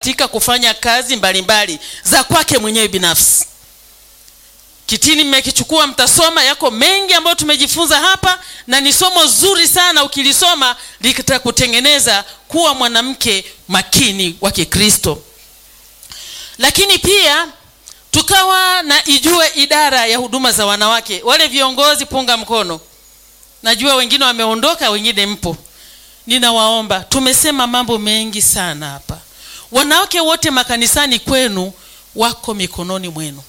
katika kufanya kazi mbalimbali za kwake mwenyewe binafsi kitini mmekichukua mtasoma yako mengi ambayo tumejifunza hapa na ni somo zuri sana ukilisoma litakutengeneza kuwa mwanamke makini wa kikristo lakini pia tukawa na ijue idara ya huduma za wanawake wale viongozi punga mkono najua wengine wameondoka wengine mpo ninawaomba tumesema mambo mengi sana hapa wanawake wote makanisani kwenu wako mikononi mwenu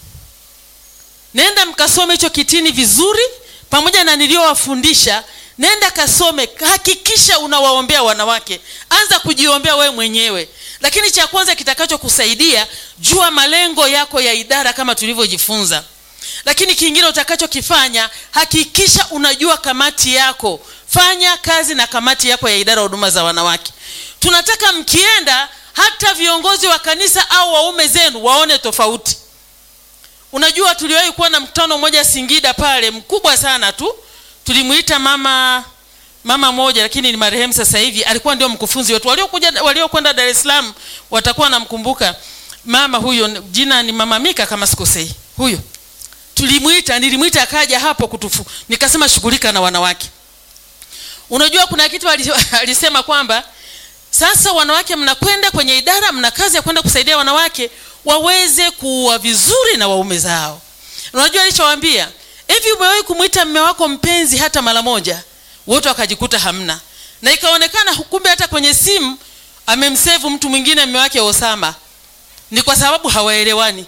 nenda mkasome hicho kitini vizuri pamoja na niliyowafundisha nenda kasome hakikisha unawaombea wanawake anza kujiombea wewe mwenyewe lakini cha kwanza kitakachokusaidia jua malengo yako ya idara kama tulivyojifunza lakini kingine utakachokifanya hakikisha unajua kamati yako fanya kazi na kamati yako ya idara ya huduma za wanawake tunataka mkienda hata viongozi wa kanisa au waume zenu waone tofauti unajua tuliwahi kuwa na mkutano mmoja singida pale mkubwa sana tu tulimuita mama mama moja lakini ni marehemu sasa hivi alikuwa ndio mkufunzi wetu waliokuja waliokwenda dar es salaam watakuwa namkumbuka mama huyo jina ni mama mika kama sikosei huyo tulimwita nilimwita akaja hapo kutufu nikasema shughulika na wanawake unajua kuna kitu alisema kwamba sasa wanawake mnakwenda kwenye idara mna kazi ya kwenda kusaidia wanawake waweze kuwa vizuri na waume zao unajua alichowaambia hivi umewahi kumwita mme wako mpenzi hata mara moja wote wakajikuta hamna na ikaonekana kumbe hata kwenye simu amemsevu mtu mwingine mme wake osama ni kwa sababu hawaelewani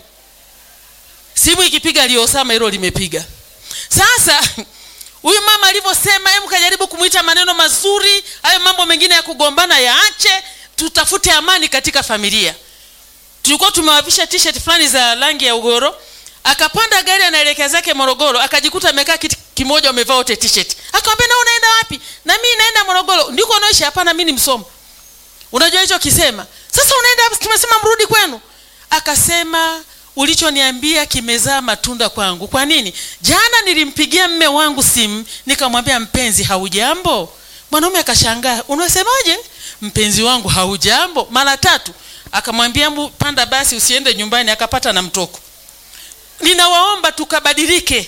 simu ikipiga liosama hilo limepiga sasa huyu mama alivyosema hebu kajaribu kumwita maneno mazuri hayo mambo mengine ya kugombana yaache tutafute amani katika familia tulikuwa tumewavisha t-shirt fulani za rangi ya ugoro akapanda gari anaelekea zake morogoro akajikuta amekaa kiti kimoja wamevaa wote t-shirt akamwambia na unaenda wapi na mimi naenda morogoro ndiko unaishi hapana mimi ni msomo unajua hicho kisema sasa unaenda tumesema mrudi kwenu akasema ulichoniambia kimezaa matunda kwangu kwa nini jana nilimpigia mme wangu simu nikamwambia mpenzi haujambo mwanaume akashangaa unasemaje mpenzi wangu haujambo mara tatu akamwambia panda basi usiende nyumbani akapata na mtoko ninawaomba tukabadilike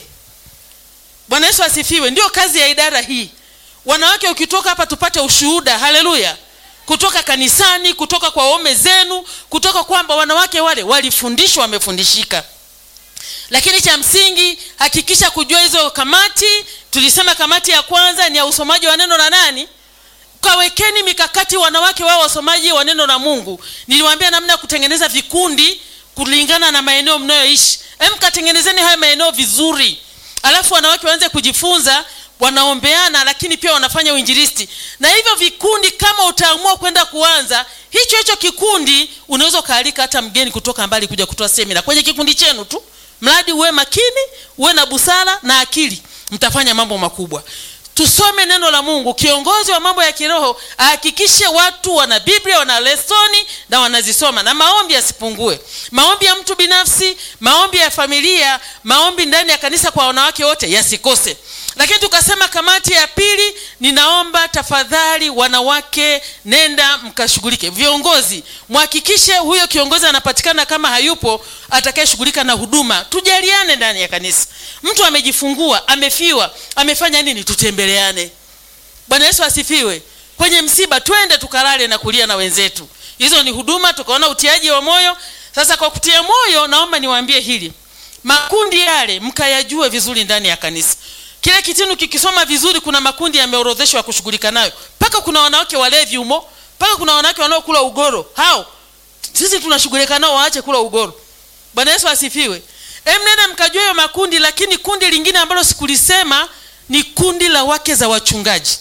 bwana yesu asifiwe ndio kazi ya idara hii wanawake ukitoka hapa tupate ushuhuda haleluya kutoka kanisani kutoka kwa waume zenu kutoka kwamba wanawake wale walifundishwa wamefundishika lakini cha msingi hakikisha kujua hizo kamati tulisema kamati ya kwanza ni ya usomaji wa neno la nani kawekeni mikakati wanawake wao wasomaji wa neno la mungu niliwaambia namna ya kutengeneza vikundi kulingana na maeneo mnayoishi mkatengenezeni hayo maeneo vizuri alafu wanawake waanze kujifunza wanaombeana lakini pia wanafanya uinjilisti na hivyo vikundi kama utaamua kwenda kuanza hicho hicho kikundi unaweza ukaalika hata mgeni kutoka mbali kuja kutoa semina kwenye kikundi chenu tu mradi uwe makini uwe na busara na akili mtafanya mambo makubwa tusome neno la mungu kiongozi wa mambo ya kiroho ahakikishe watu wana biblia wana lesoni na wanazisoma na maombi yasipungue maombi ya mtu binafsi maombi ya familia maombi ndani ya kanisa kwa wanawake wote yasikose lakini tukasema kamati ya pili ninaomba tafadhali wanawake nenda mkashughulike viongozi mhakikishe huyo kiongozi anapatikana kama hayupo atakayeshughulika na huduma tujaliane ndani ya kanisa mtu amejifungua amefiwa amefanya nini tutembeleane bwana yesu asifiwe kwenye msiba twende tukalale na kulia na wenzetu hizo ni huduma tukaona utiaji wa moyo sasa kwa kutia moyo naomba niwaambie hili makundi yale mkayajue vizuri ndani ya kanisa kile kitinu kikisoma vizuri kuna makundi yameorodheshwa ya kushughulika nayo mpaka kuna wanawake walevi humo mpaka kuna wanawake wanaokula ugoro hao sisi tunashughulika nao waache kula ugoro bwana yesu asifiwe emnene mkajua hiyo makundi lakini kundi lingine ambalo sikulisema ni kundi la wake za wachungaji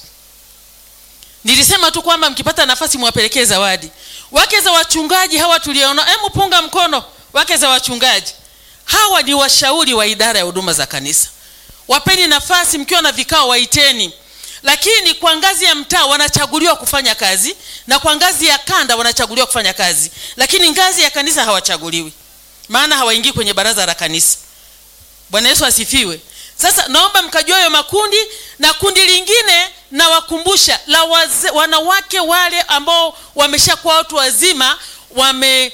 nilisema tu kwamba mkipata nafasi mwapelekee zawadi wake za wachungaji hawa tuliona hemu punga mkono wake za wachungaji hawa ni washauri wa idara ya huduma za kanisa wapeni nafasi mkiwa na vikao waiteni lakini kwa ngazi ya mtaa wanachaguliwa kufanya kazi na kwa ngazi ya kanda wanachaguliwa kufanya kazi lakini ngazi ya kanisa hawachaguliwi maana hawaingii kwenye baraza la kanisa bwana yesu asifiwe sasa naomba mkajua hayo makundi na kundi lingine nawakumbusha la waze, wanawake wale ambao wameshakuwa watu wazima wame